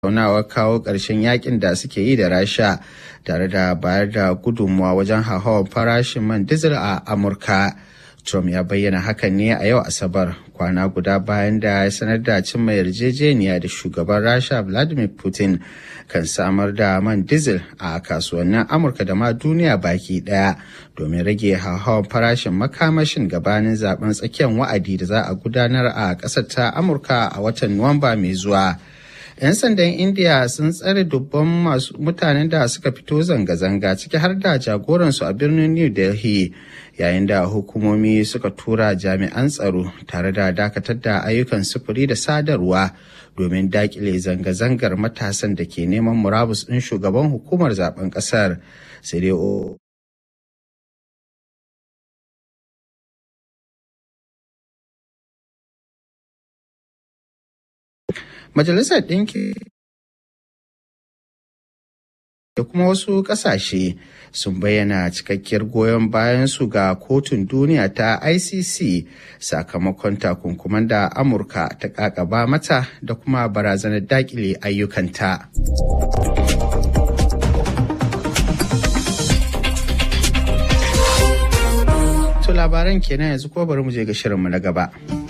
tattaunawar kawo ƙarshen yakin da suke yi da rasha tare da bayar da gudunmuwa wajen hauhawar farashin man dizil a amurka trump ya bayyana hakan ne a yau asabar kwana guda bayan da ya sanar da cimma yarjejeniya da shugaban rasha vladimir putin kan samar da man dizil a kasuwannin amurka da ma duniya baki daya domin rage hauhawar farashin makamashin gabanin zaben tsakiyar wa'adi da za a gudanar a ƙasar ta amurka a watan nuwamba mai zuwa 'yan sandan india sun tsare dubban masu mutanen da suka fito zanga-zanga ciki har da jagoransu a birnin new delhi yayin da hukumomi suka tura jami'an tsaro tare da dakatar da ayyukan sufuri da sadarwa domin dakile zanga-zangar matasan da ke neman murabus ɗin shugaban hukumar zaben ƙasar sai dai Majalisar Ɗinki da kuma wasu ƙasashe sun bayyana cikakkiyar goyon bayan su ga kotun duniya ta ICC sakamakon takunkuman da Amurka ta ƙaƙaba mata da kuma barazanar daƙile ayyukanta. To labaran kenan yanzu ko bari mu je ga shirinmu na gaba.